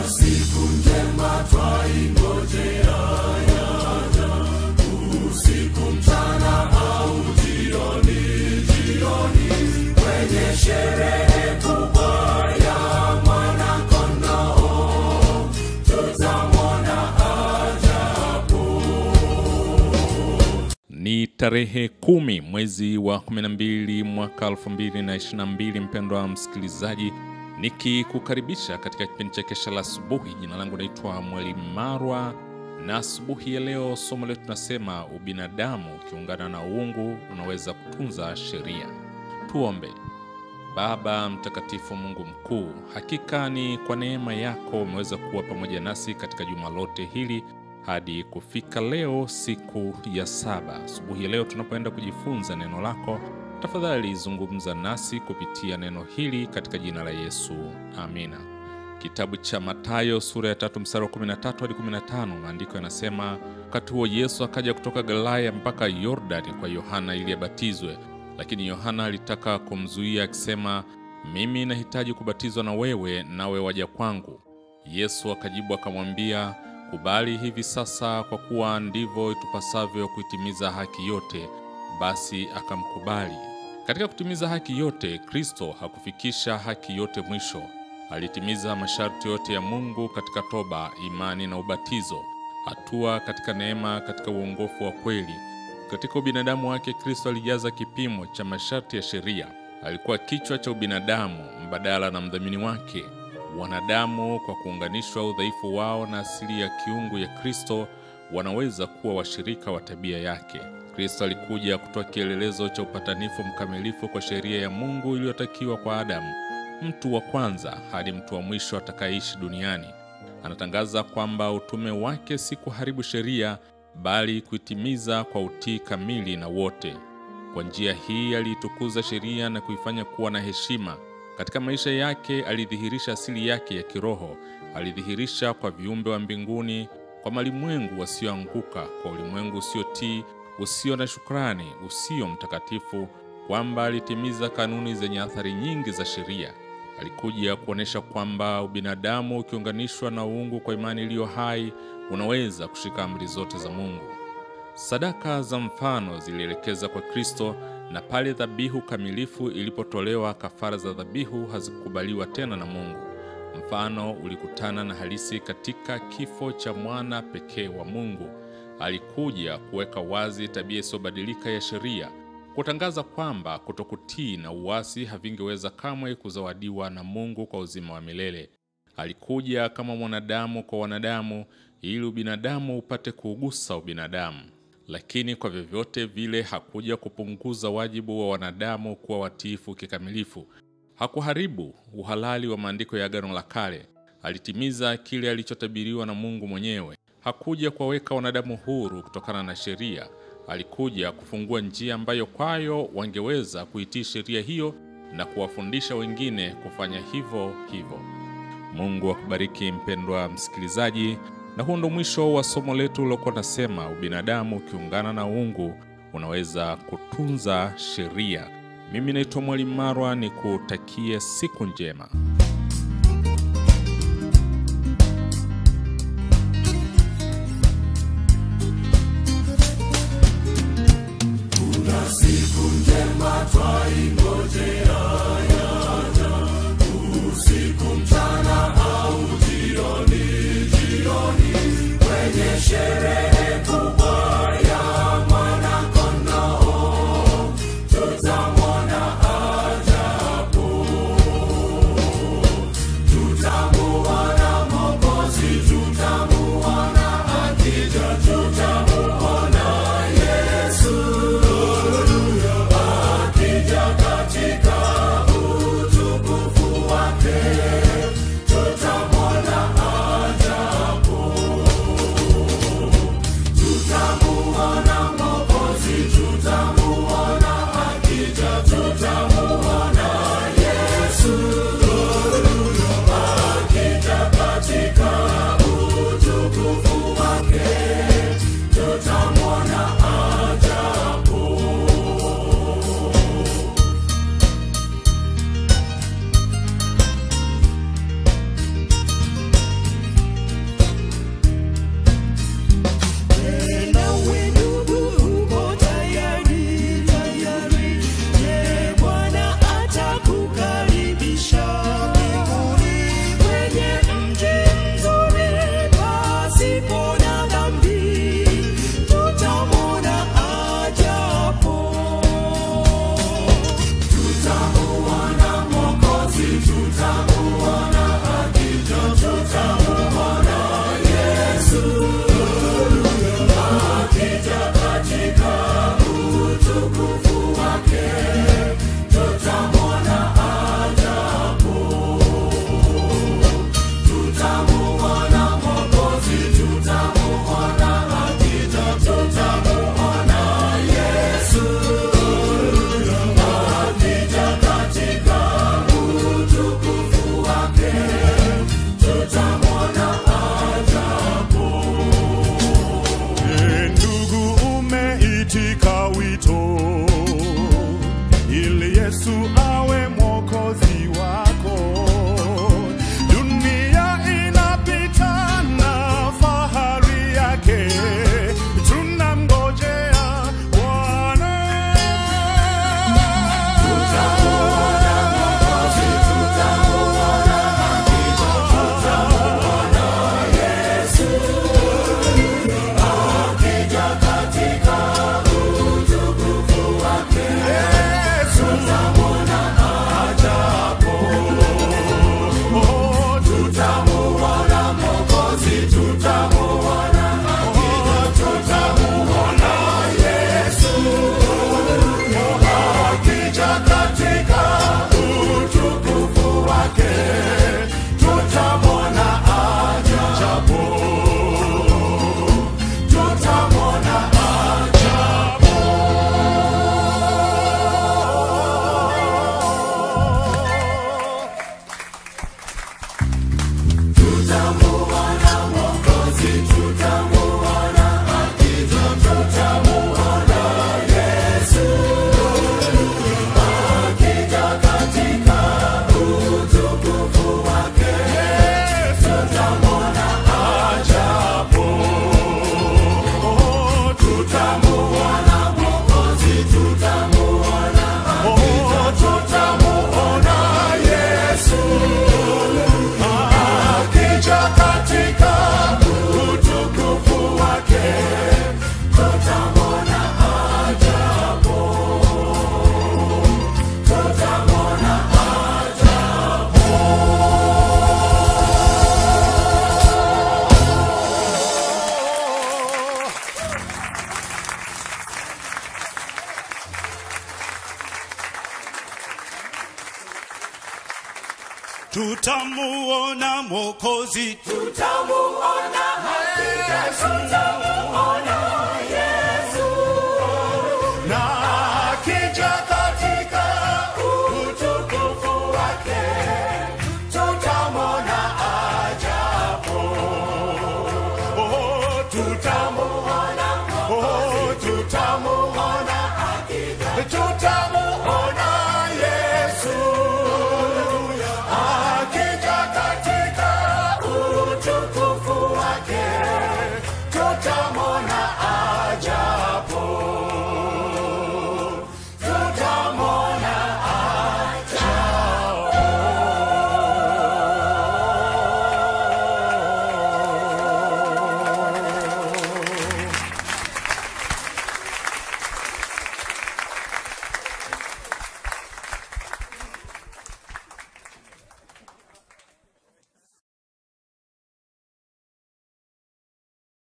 Ni tarehe kumi mwezi wa 12 mwaka 2022, mpendwa msikilizaji, nikikukaribisha katika kipindi cha kesha la asubuhi. Jina langu naitwa Mwalimu Marwa, na asubuhi ya leo somo letu tunasema ubinadamu ukiungana na uungu unaweza kutunza sheria. Tuombe. Baba mtakatifu, Mungu mkuu, hakika ni kwa neema yako umeweza kuwa pamoja nasi katika juma lote hili hadi kufika leo siku ya saba. Asubuhi ya leo tunapoenda kujifunza neno lako, tafadhali zungumza nasi kupitia neno hili katika jina la Yesu, amina. Kitabu cha Mathayo sura ya tatu mstari wa 13 hadi 15, maandiko yanasema, wakati huo Yesu akaja kutoka Galilaya mpaka Yordani kwa Yohana ili abatizwe, lakini Yohana alitaka kumzuia akisema, mimi nahitaji kubatizwa na wewe, nawe waja kwangu? Yesu akajibu akamwambia Kubali hivi sasa, kwa kuwa ndivyo itupasavyo kuitimiza haki yote. Basi akamkubali. Katika kutimiza haki yote, Kristo hakufikisha haki yote mwisho. Alitimiza masharti yote ya Mungu katika toba, imani na ubatizo, hatua katika neema, katika uongofu wa kweli. Katika ubinadamu wake, Kristo alijaza kipimo cha masharti ya sheria. Alikuwa kichwa cha ubinadamu, mbadala na mdhamini wake. Wanadamu kwa kuunganishwa udhaifu wao na asili ya kiungu ya Kristo wanaweza kuwa washirika wa tabia yake. Kristo alikuja kutoa kielelezo cha upatanifu mkamilifu kwa sheria ya Mungu iliyotakiwa kwa Adamu, mtu wa kwanza hadi mtu wa mwisho atakayeishi duniani. Anatangaza kwamba utume wake si kuharibu sheria, bali kuitimiza kwa utii kamili na wote. Kwa njia hii aliitukuza sheria na kuifanya kuwa na heshima. Katika maisha yake alidhihirisha asili yake ya kiroho. Alidhihirisha kwa viumbe wa mbinguni, kwa malimwengu wasioanguka, kwa ulimwengu usiotii, usio na shukrani, usio mtakatifu, kwamba alitimiza kanuni zenye athari nyingi za sheria. Alikuja kuonyesha kwamba ubinadamu ukiunganishwa na uungu kwa imani iliyo hai unaweza kushika amri zote za Mungu. Sadaka za mfano zilielekeza kwa Kristo na pale dhabihu kamilifu ilipotolewa, kafara za dhabihu hazikukubaliwa tena na Mungu. Mfano ulikutana na halisi katika kifo cha mwana pekee wa Mungu. Alikuja kuweka wazi tabia isiyobadilika ya sheria, kutangaza kwamba kutokutii na uasi havingeweza kamwe kuzawadiwa na Mungu kwa uzima wa milele. Alikuja kama mwanadamu kwa wanadamu, ili ubinadamu upate kuugusa ubinadamu lakini kwa vyovyote vile hakuja kupunguza wajibu wa wanadamu kuwa watiifu kikamilifu. Hakuharibu uhalali wa maandiko ya Agano la Kale. Alitimiza kile alichotabiriwa na Mungu mwenyewe. Hakuja kuwaweka wanadamu huru kutokana na sheria. Alikuja kufungua njia ambayo kwayo wangeweza kuitii sheria hiyo na kuwafundisha wengine kufanya hivyo hivyo. Mungu akubariki mpendwa msikilizaji. Na huu ndo mwisho wa somo letu lilokuwa nasema ubinadamu ukiungana na uungu unaweza kutunza sheria. Mimi naitwa Mwalimu Marwa, ni kutakie siku njema. Kuna siku njema twaingojea, usiku, mchana au jioni, jioni kwenye sherehe kubwa ya mwana-kondoo, tutamwona ajabu. tutamuona Mwokozi, tutamuona akija, tutamuona Yesu akija katika utukufu wake, tutamwona ajabu. Oh, tutamuona Mwokozi, tutamuona akija, tutamuona Yesu akija katika utukufu wake, tutamwona ajabu. Tutamwona tutamuona Mwokozi, tutamuona hakika, tutamuona